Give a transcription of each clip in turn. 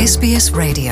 SBS Radio.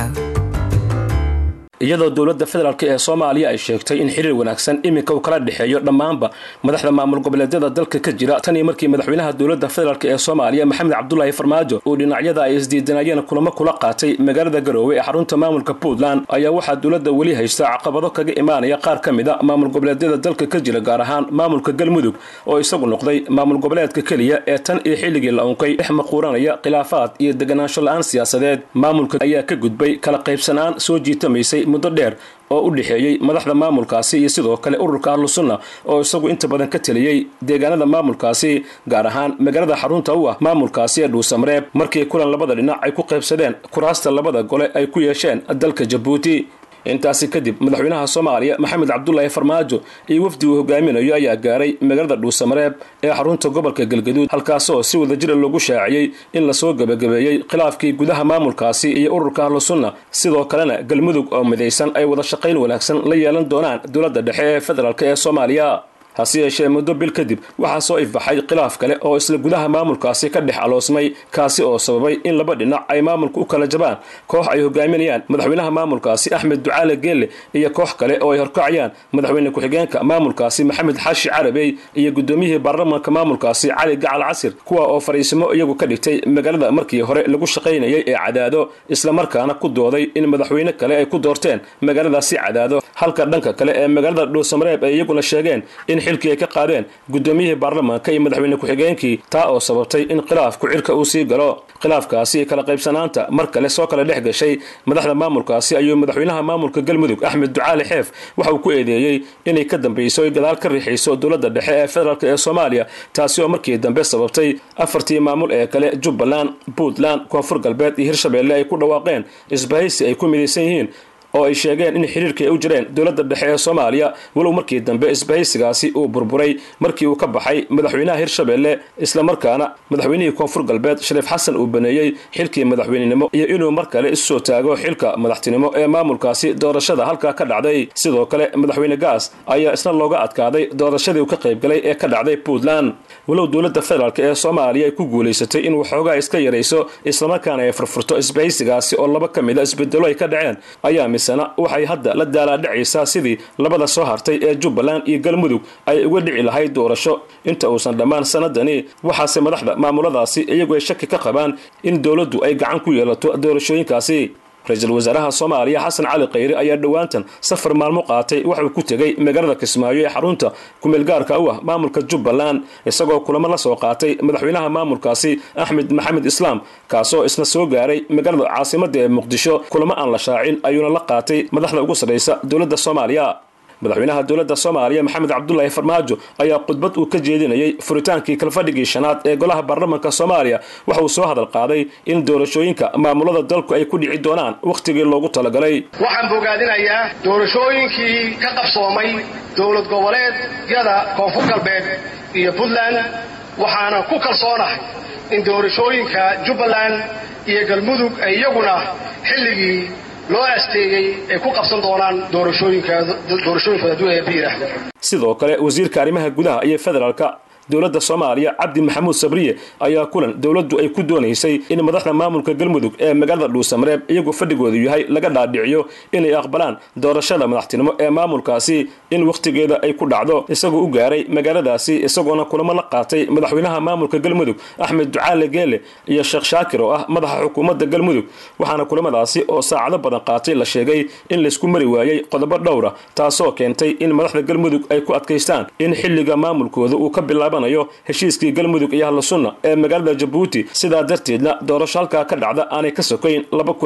iyadoo dowladda federaalk ee soomaaliya ay sheegtay in xiriir wanaagsan iminka uu kala dhexeeyo dhammaanba madaxda maamul goboleedyada dalka ka jira tan iyo markii madaxweynaha dowladda federaalk ee soomaaliya maxamed cabdulaahi farmaajo uu dhinacyada ay isdiidanayeen kulamo kula qaatay magaalada garoowe ee xarunta maamulka puntland ayaa waxaa dowladda weli haysta caqabado kaga imaanaya qaar ka mid a maamul goboleedyada dalka ka jira gaar ahaan maamulka galmudug oo isagu noqday maamul goboleedka keliya ee tan iyo xilligii la unkay dhex maquuranaya khilaafaad iyo deganaansho la-aan siyaasadeed maamulka ayaa ka gudbay kala qaybsanaan soo jiitamaysay muddo dheer oo u dhexeeyey madaxda maamulkaasi iyo sidoo kale ururka ahlusunna oo isagu inta badan ka teliyey deegaanada maamulkaasi gaar ahaan magaalada xarunta u ah maamulkaasi ee dhuusamareeb markii kulan labada dhinac ay ku qaybsadeen kuraasta labada gole ay ku yeesheen dalka jabuuti intaasi kadib madaxweynaha soomaaliya maxamed cabdulaahi farmaajo iyo wafdi uu hogaaminayo ayaa gaaray magaalada dhuusamareeb ee xarunta gobolka galgaduud halkaasoo si wadajira loogu shaaciyey in lasoo gebagabeeyey khilaafkii gudaha maamulkaasi iyo ururka ahlusunna sidoo kalena galmudug oo midaysan ay wada shaqayn wanaagsan la yeelan doonaan dowladda dhexe ee federaalk ee soomaaliya hase yeeshee muddo bil kadib waxaa soo ifbaxay khilaaf kale oo isla gudaha maamulkaasi ka dhex aloosmay kaasi oo sababay in laba dhinac ay maamulka u kala jabaan koox ay hogaaminayaan madaxweynaha maamulkaasi axmed ducaale geelle iyo koox kale oo ay horkacayaan madaxweyne ku-xigeenka maamulkaasi maxamed xaashi carabey iyo gudoomiyihii baarlamaanka maamulkaasi cali gacal casir kuwa oo fariisimo iyagu ka dhigtay magaalada markii hore lagu shaqaynayay ee cadaado islamarkaana ku dooday in madaxweyne kale ay ku doorteen magaaladaasi cadaado halka dhanka kale ee magaalada dhuusamareeb ay iyaguna sheegeen in xilkii ay ka qaadeen gudoomiyihii baarlamaanka iyo madaxweyne ku-xigeenkii taa oo sababtay in khilaafku cirka uu sii galo khilaafkaasi kala qaybsanaanta mar kale soo kala dhex gashay madaxda maamulkaasi ayuu madaxweynaha maamulka galmudug axmed ducaali xeef waxa uu ku eedeeyey inay ka dambeyso oy gadaal ka riixayso dowladda dhexe ee federaalk ee soomaaliya taasi oo markii dambe sababtay afartii maamul ee kale jubbaland puntland koonfur galbeed iyo hirshabeelle ay ku dhawaaqeen isbahaysi ay ku midaysan yihiin oo ay sheegeen in xiriirkii ay u jireen dowladda dhexe ee soomaaliya walow markii dambe isbahaysigaasi uu burburay markii uu ka baxay madaxweynaha hirshabeelle islamarkaana madaxweynihii koonfur galbeed shariif xasan uu baneeyey xilkii madaxweynenimo iyo inuu mar kale isu soo taago xilka madaxtinimo ee maamulkaasi doorashada halkaa ka dhacday sidoo kale madaxweyne gaas ayaa isna looga adkaaday doorashadii uu ka qaybgalay ee ka dhacday puntland walow dowladda federaalk ee soomaaliya ay ku guulaysatay in waxoogaa iska yarayso islamarkaana ay furfurto isbahaysigaasi oo laba ka mid a isbedelo ay ka dhaceen ayaa misena waxay hadda la daalaadhacaysaa sidii labada soo hartay ee jubbaland iyo galmudug ay uga dhici lahayd doorasho inta uusan dhammaan sanadani waxaase madaxda maamuladaasi iyagu ay shaki ka qabaan in dowladdu ay gacan ku yeelato doorashooyinkaasi ra-iisul wasaaraha soomaaliya xasan cali khayre ayaa dhowaantan safar maalmo qaatay waxauu ku tegey magaalada kismaayo ee xarunta kumeelgaarka u ah maamulka jubbaland isagoo kulamo la soo qaatay madaxweynaha maamulkaasi axmed maxamed islaam kaasoo isna soo gaaray magaalada caasimada ee muqdisho kulamo aan la shaacin ayuuna la qaatay madaxda ugu sarraysa dowladda soomaaliya madaxweynaha dowladda soomaaliya maxamed cabdulaahi farmaajo ayaa khudbad uu ka jeedinayay furitaankii kalfadhigii shanaad ee golaha baarlamaanka soomaaliya waxa uu soo hadal qaaday in doorashooyinka maamulada dalku ay ku dhici doonaan wakhtigii loogu talagalay waxaan bogaadinayaa doorashooyinkii ka qabsoomay dowlad goboleedyada koonfur galbeed iyo puntland waxaana ku kalsoonahay in doorashooyinka jubbaland iyo galmudug ay iyaguna xilligii loo asteeyey ay ku qabsan doonaan doorashooyinkooda hadduu eebba yidhaahdo sidoo kale wasiirka arrimaha gudaha iyo federaalka dowladda soomaaliya cabdi maxamuud sabriye ayaa kulan dowladdu ay ku doonaysay in madaxda maamulka galmudug ee magaalada dhuusamareeb iyagoo fadhigoodu yahay laga dhaadhiciyo inay aqbalaan doorashada madaxtinimo ee maamulkaasi in wakhtigeeda ay ku dhacdo isagoo u gaaray magaaladaasi isagoona kulamo la qaatay madaxweynaha maamulka galmudug axmed ducaale geele iyo sheekh shaakir oo ah madaxa xukuumadda galmudug waxaana kulamadaasi oo saacado badan qaatay la sheegay in laysku mari waayey qodobo dhowra taasoo keentay in madaxda galmudug ay ku adkaystaan in xilliga maamulkooda uu ka bilaaba heshiiskii galmudug iyo hadlasunna ee magaalada jabuuti sidaa darteedna doorasho halkaa ka dhacda aanay ka sokayn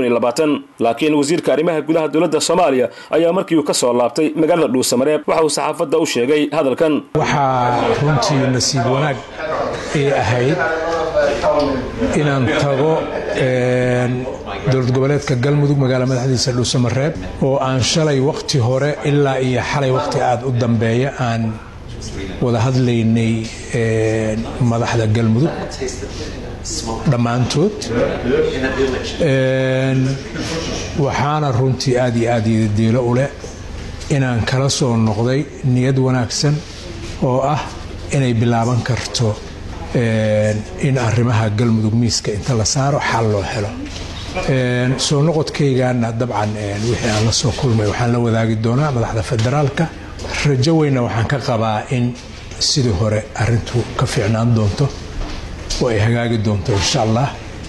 laakiin wasiirka arrimaha gudaha dowladda soomaaliya ayaa markii uu ka soo laabtay magaalada dhuusamareeb waxa uu saxaafadda u sheegay hadalkan waxaa runtii nasiib wanaag ay ahayd inaan tago dowlad goboleedka galmudug magaala madaxdiisa dhuusamareeb oo aan shalay wakhti hore ilaa iyo xalay wakhti aad u dambeeya aan wada hadlaynay madaxda galmudug dhammaantood waxaana runtii aad iyo aad diilo u leh inaan kala soo noqday niyad wanaagsan oo ah inay bilaaban karto in arrimaha galmudug miiska inta la saaro xal loo helo soo noqodkaygaana dabcan wixii aan la soo kulmay waxaan la wadaagi doonaa madaxda federaalka rajo weyna waxaan ka qabaa in sidii hore arintu ka fiicnaan doonto oo ay hagaagi doonto insha allah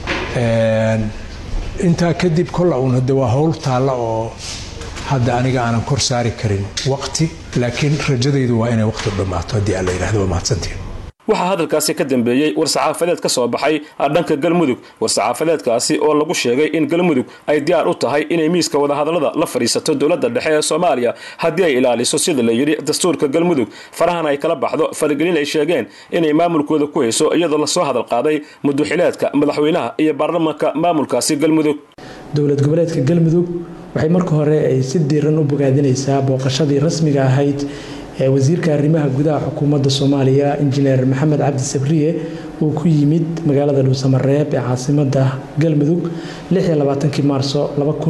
intaa kadib kolla uun hade waa howl taalla oo hadda aniga aanan kor saari karin waqti laakiin rajadaydu waa inay waqti dhammaato haddii aan la yidhahdo waa mahadsantiin waxaa hadalkaasi ka dambeeyey war-saxaafadeed ka soo baxay dhanka galmudug war-saxaafadeedkaasi oo lagu sheegay in galmudug ay diyaar u tahay inay miiska wadahadallada la fadhiisato dowladda dhexe ee soomaaliya haddii ay ilaaliso sida la yidhi dastuurka galmudug farahana ay kala baxdo faragelin ay sheegeen inay maamulkooda ku hayso iyadoo lasoo hadal qaaday muduxileedka madaxweynaha iyo baarlamanka maamulkaasi galmudug dowlad goboleedka galmudug waxay marka hore ay si diiran u bogaadinaysaa booqashadii rasmiga ahayd ee wasiirka arrimaha gudaha xukuumadda soomaaliya injineer maxamed cabdi sabriye uu ku yimid magaalada dhuusamareeb ee caasimada galmudug maarso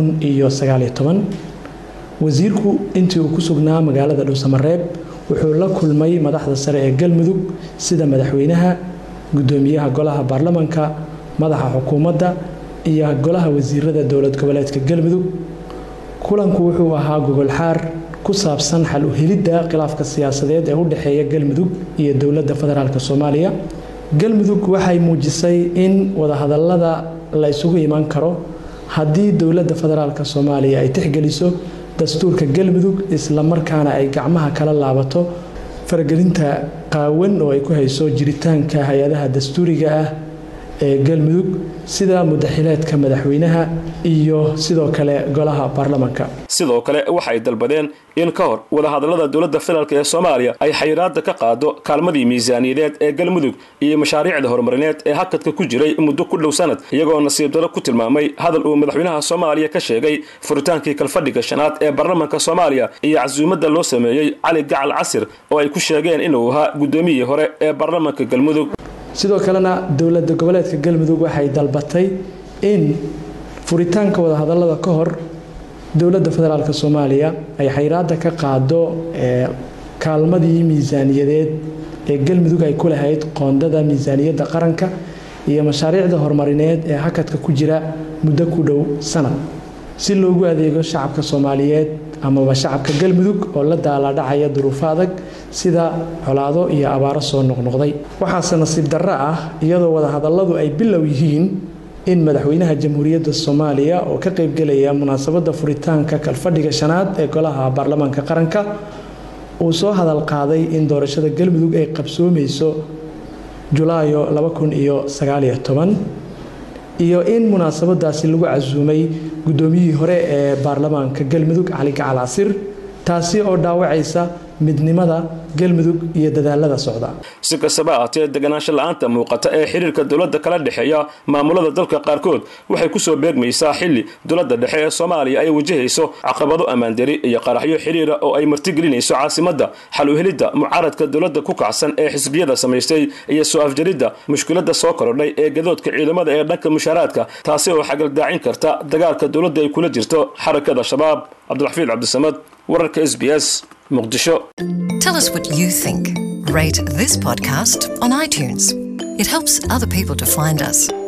wasiirku intii uu ku sugnaa magaalada dhuusamareeb wuxuu la kulmay madaxda sare ee galmudug sida madaxweynaha gudoomiyaha golaha baarlamanka madaxa xukuumadda iyo golaha wasiirada dowlad goboleedka galmudug kulanku wuxuu ahaa gogolxaar ku saabsan xal u helidda khilaafka siyaasadeed ee u dhexeeya galmudug iyo dowladda federaalk soomaaliya galmudug waxay muujisay in wadahadallada la isugu iman karo haddii dowladda federaalk soomaaliya ay tixgeliso dastuurka galmudug islamarkaana ay gacmaha kala laabato faragelinta qaawan oo ay ku hayso jiritaanka hay-adaha dastuuriga ah ee galmudug sida mudaxileedka madaxweynaha iyo sidoo kale golaha baarlamanka sidoo kale waxay dalbadeen in ka hor wadahadallada dowladda federaalk ee soomaaliya ay xayiraada ka qaado kaalmadii miisaaniyadeed ee galmudug iyo mashaariicda horumarineed ee hakadka ku jiray muddo ku dhow sanad iyagoo nasiib daro ku tilmaamay hadal uu madaxweynaha soomaaliya ka sheegay furitaankii kalfadhiga shanaad ee baarlamanka soomaaliya iyo casuumadda loo sameeyey cali gacal casir oo ay ku sheegeen inuu ahaa guddoomiyihii hore ee baarlamanka galmudug sidoo kalena dowlada goboleedka galmudug waxay dalbatay in furitaanka wadahadallada ka hor dowladda federaalk soomaaliya ay xayraada ka qaado kaalmadii miisaaniyadeed ee galmudug ay ku lahayd qoondada miisaaniyadda qaranka iyo mashaariicda horumarineed ee hakadka ku jira muddo ku dhow sanad si loogu adeego shacabka soomaaliyeed amaba shacabka galmudug oo la daaladhacaya duruufo adag sida colaado iyo abaaro soo noqnoqday waxaase nasiib darro ah iyadoo wadahadalladu ay bilow yihiin in madaxweynaha jamhuuriyadda soomaaliya oo ka qaybgelaya munaasabadda furitaanka kalfadhiga shanaad ee golaha baarlamaanka qaranka uu soo hadal qaaday in doorashada galmudug ay qabsoomayso julaayo iyo in munaasabadaasi lagu casuumay guddoomiyihii hore ee baarlamaanka galmudug cali gacal casir taasi oo dhaawacaysa midnimada galmudug iyo dadaalada socda si kastaba ahaatee deganaansho la-aanta muuqata ee xiriirka dowladda kala dhexeeya maamulada dalka qaarkood waxay kusoo beegmaysaa xili dowladda dhexe ee soomaaliya ay wajahayso caqabado ammaandari iyo qaraxyo xiriira oo ay martigelinayso caasimadda xal u helidda mucaaradka dowladda ku kacsan ee xisbiyada samaystay iyo soo afjaridda mushkiladda soo korodhay ee gadoodka ciidamada ee dhanka mushaaraadka taasi oo xagaldaacin karta dagaalka dowladda ay kula jirto xarakada shabaab cabdiraxfiid cabdisamad wararka s b s muqdisho Tell us what you think. Rate this podcast on iTunes. It helps other people to find us.